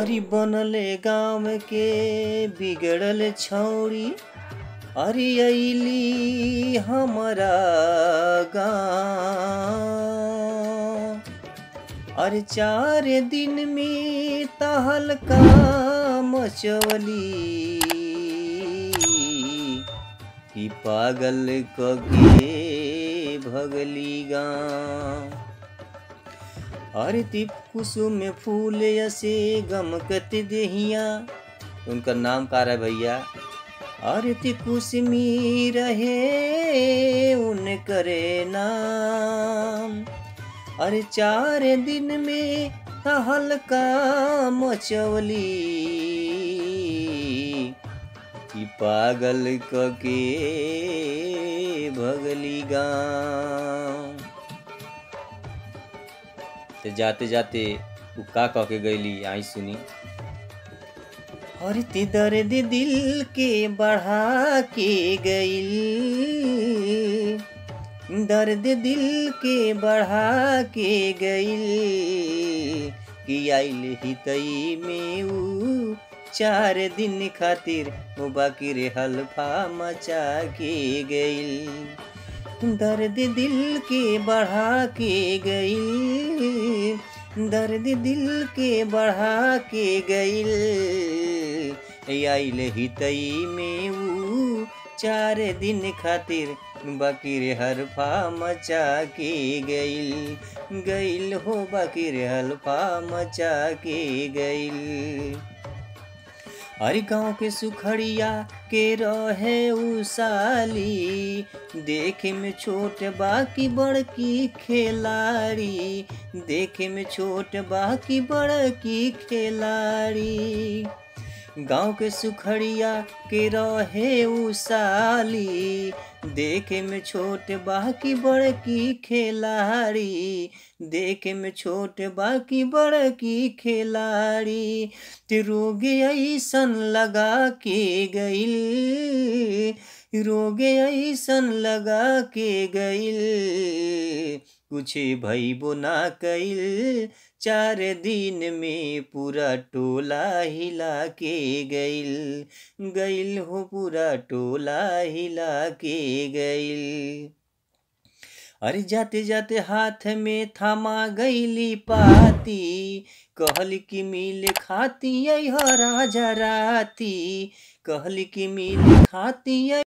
अरे बनले गाँव के बिगड़ल छौरी अरे अली हमारा गाँव अरे चार दिन में तहलका मचवली कि पागल कगे भगली गाँव अरे तिप कुसुम में फूल ऐसे गमकत देहिया उनका नाम का रहा भैया अरे ति कुसमी रहे उन करे नाम अरे चार दिन में तहलका मचवली कि पागल कके भगली गाँव तो जाते जाते उ का कह के गईली आई सुनी और ती दर्द दिल के बढ़ा के गईल दर्द दिल के बढ़ा के गईल कि आइल हितई में ऊ चार दिन खातिर वो बाकी रे हल्फा मचा के गईल दर्द दिल के बढ़ा के गईल दर्द दिल के बढ़ा के गईल आइल हितई में ऊ चार दिन खातिर बाकी रे हल्फा मचा के गईल गईल हो बाकी रे हल्फा मचा के गईल हर गाँव के सुखड़िया के रहे उसाली देखे में छोट बाकी बड़की खेलाड़ी देखे में छोट बाकी बड़की खेलाड़ी गाँव के सुखड़िया के रहे उसाली देखे में छोट बाकी बड़की खेलाड़ी देखे में छोट बाकी बड़की खेलाड़ी ते रोग ऐसन लगा के गईल रोग ऐसन लगा के गईल कुछ भइबो ना कईल चार दिन में पूरा टोला हिला के गईल गईल हो पूरा टोला हिला के गईल अरे जाते जाते हाथ में थमा गईली पाती कहल की मिल खाती राजा राती कहल की मिल खाती